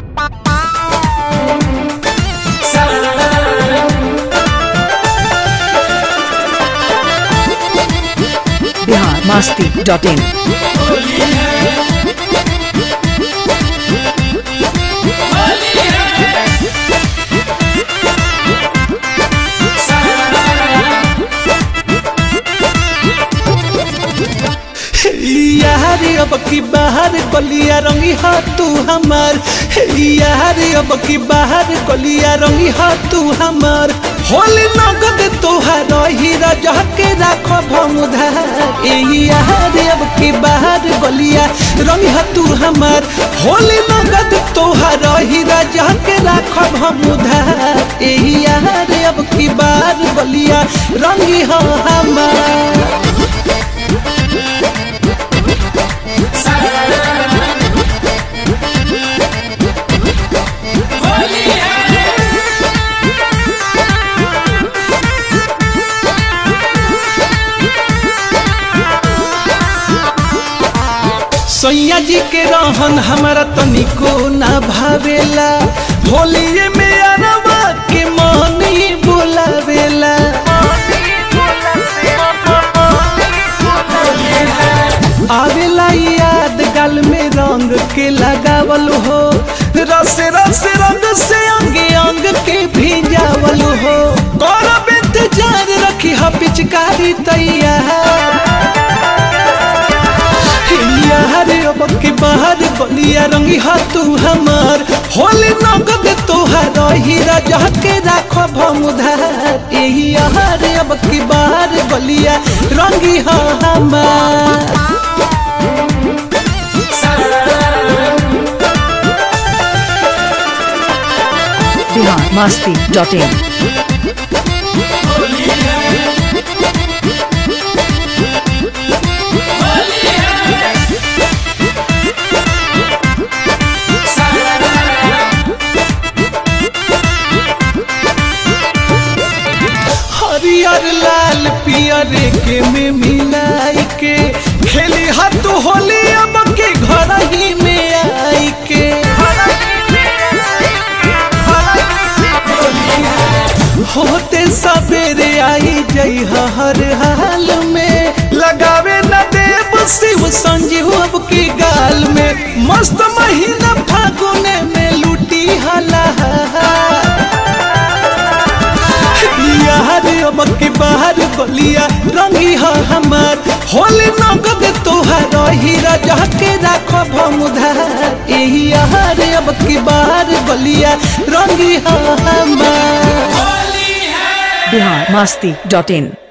Bihar Masti dot in यार अब की बाहर गलिया रंगी हा तू हमार यार अब की बाहर गलिया रंगी हा तू हमार होली नगद तोहार हीरा जह के राखो भमुधार यार अब की बाहर गलिया रंगी हा तू हमार होली नगद तोहार हीरा जह के राखो भमुधार यार अब की बाहर गलिया रंगी हा हमार सैया जी के रहन हमारा तनिको ना भावेला होलिए में अरवा के मोहनी बुलावेला आवेला याद गाल में रंग के लगावल हो रस रस रंग से अंग अंग के भिजावल हो करब इंतजार रखी हा पिचकारी तैयार यार अब के बाहर बलिया रंगी हा तू हमार होली नगद तोहार हीरा जह के राखो भमुधार एही यार अब के बाहर बलिया रंगी हा हमार बिहार मस्ती डॉट इन हरियर लाल पियर के में मिलाई के खेली हाथ होली अब के घर ही में आई के होते सवेरे आई जई हर हाल में लगावे न देव शिव संजीव अब की गाल में मस्त महीना फागुने में लूटी हला यार अब के बाहर गलिया रंगी हा हमार होली नगद तोहार हीरा जह के राखो भमुधार एही यार अब के बाहर गलिया रंगी हा हमार बिहार मस्ती डॉट इन